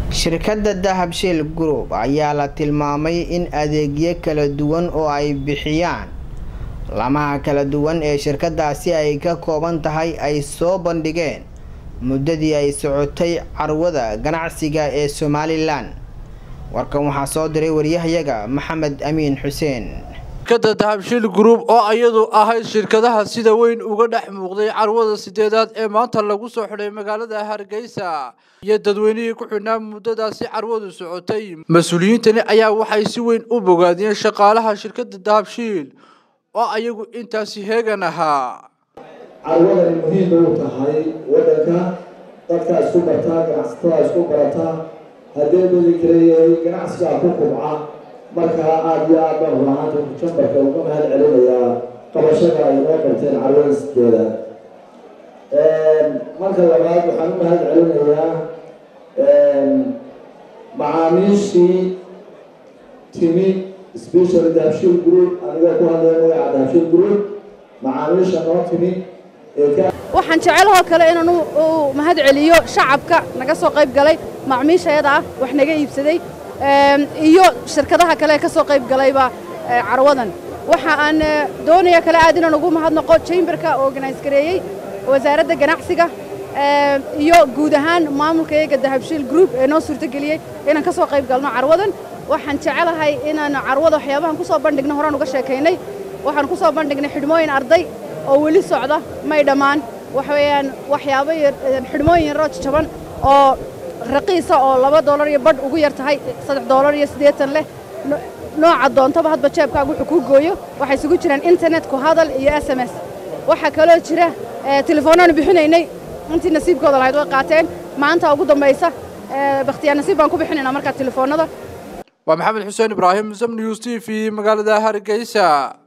shirkadda dahabshiil group ayaa la tilmaamay in adeegyo kala duwan oo ay bixiyaan lamaha kala duwan ee shirkadaasi ay ka kooban tahay ay soo bandhigeen muddadii ay socotay carwada ganacsiga ee somalilan warkan waxaa soo diray waryahayaga maxamed amiin xuseen shirkadda dahabshiil group oo iyadu ahayd shirkadaha sida weyn uga dhex muuqday carwada sideedaad ee maanta lagu soo xidhay magaalada hargeysa iyo dadweynihii ku xidhnaa muddadaasi carwadu socotay mas-uuliyiintani ayaa waxay si weyn u bogaadiyeen shaqaalaha shirkadda dahabshiil oo ayagu intaasi heegan ahaa carwadani muhiim u tahay waddanka dadka isku bartaa ganacsatada isku barataa haddii badi kaleeyahay ganacsigaa ku kubca markaa aada iyo aad baan rulahaanta jambarka uga mahad celinayaa qabashada ay noo qabteen carwada sideeda marka labaad waxaan u mahad celinayaa macaamiishii timi special dahabshiil group anigoo ku hadlaya magaca dahabshiil group macaamiisha noo timi waxaan jecelahoo kale inaan u mahad celiyo shacabka naga soo qayb galay macmiishayada ah wax naga iibsaday iyo shirkadaha kale ee ka soo qayb galayba carwadan waxa aan doonaya kale aad inaan ugu mahadnaqo chamberka organise gareeyey wasaaradda ganacsiga iyo guud ahaan maamulka iyaga dahabshiil group ee noo suurtogeliyey inaan ka soo qayb galno carwadan waxaan jecelahay inaan carwada waxyaabahan ku soo bandhigno horaan uga sheekaynay waxaan ku soo bandhignay xidhmooyin arday oo weli socda may dhammaan waxa weeyaan waxyaabo xidhmooyin yaroo jaban oo raqiisa oo laba doolar iyo badh ugu yar tahay saddex doolar iyo siddeetan leh nooca doontaba hadba jeebkaaga wuxuu kuu gooyo waxay isugu jiraan internet ku hadal iyo s m s waxaa kaloo jira telefoonaan bixinaynay intii nasiibkooda lahayd way qaateen maanta ugu dambaysa bakhtiyaar nasiib baan ku bixinaynaa markaa telefoonada waa maxamed xuseen ibraahim sam news t v magaalada hargeysa